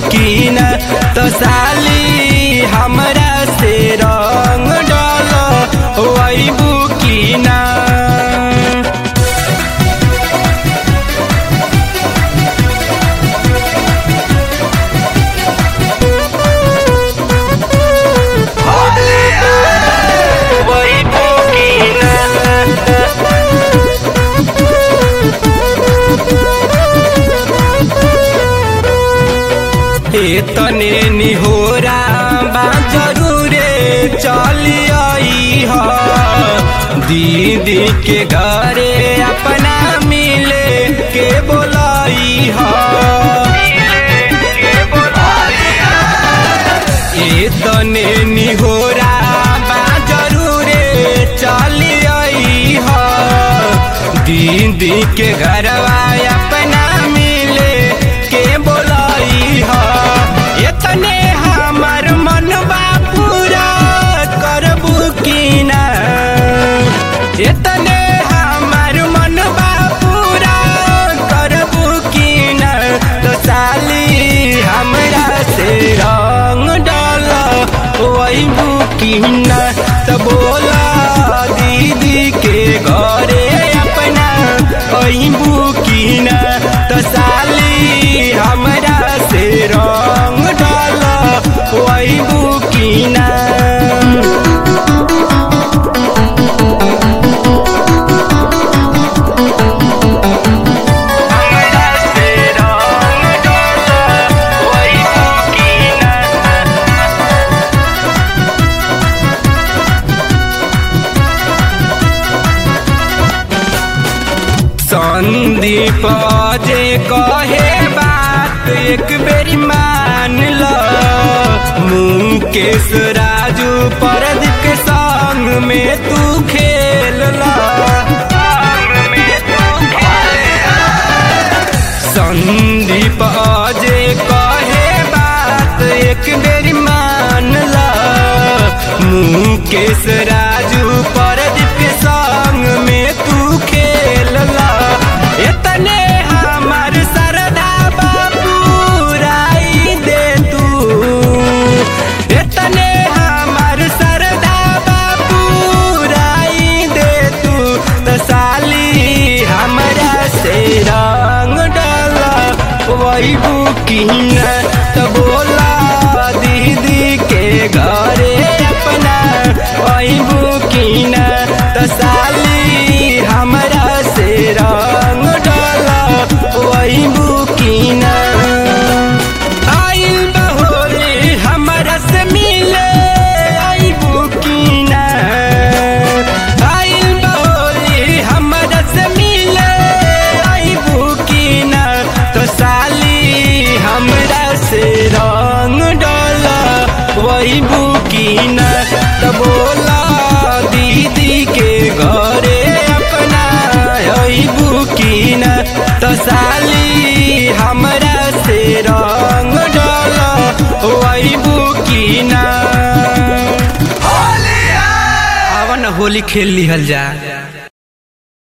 की न तो साली हमरा से रंग डाल वैबू की ना वैबू की ना तने निहोरा बा जरूरे चली आई ह दीदी के घरे अपना मिले के बोलाई ह ए तने निहोरा बा जरूरे चली आई ह दीदी के घरवा अपना मिले के बोलाई ह एतने हमर मनवा पूरा करबू की ना एतने हमर मनवा पूरा करबू की ना तो साली हमरा से रंग डाल वैबू की ना तो बोला दीदी के घरे अपना वैबू की ना तो साली हमरा से रंग डाल वैबू की ना हमरा से रंग डाल वैबू की ना संदीप जे कहे बात एक बेरी मान ल मुकेश राजू परदीप के संग में तू खेल ल संदीप जे कहे बात एक बेरी मान ल मुकेश राजू परदीप के संग में तू खेल ल एतने हमार सरदा बाबू राई दे तू एतने हमार सरदा बाबू राई दे तू तो साली हमरा से रंग डाल वैबू की न तो बोला दीदी के घरे अपना वैबू की न तो साली हमरा से रंग डाल वैबू की न आइल बहोली हमरा से मिले आइबू की ना आइल बहोली हमरा से मिले आइबू की ना तो साली हमरा से रंग डाल वैबू की ना तो बोला दीदी के घरे अपना अइबू की ना तो साली हमरा से रंग डाल वैबू की ना आवन होली खेल लिहल जा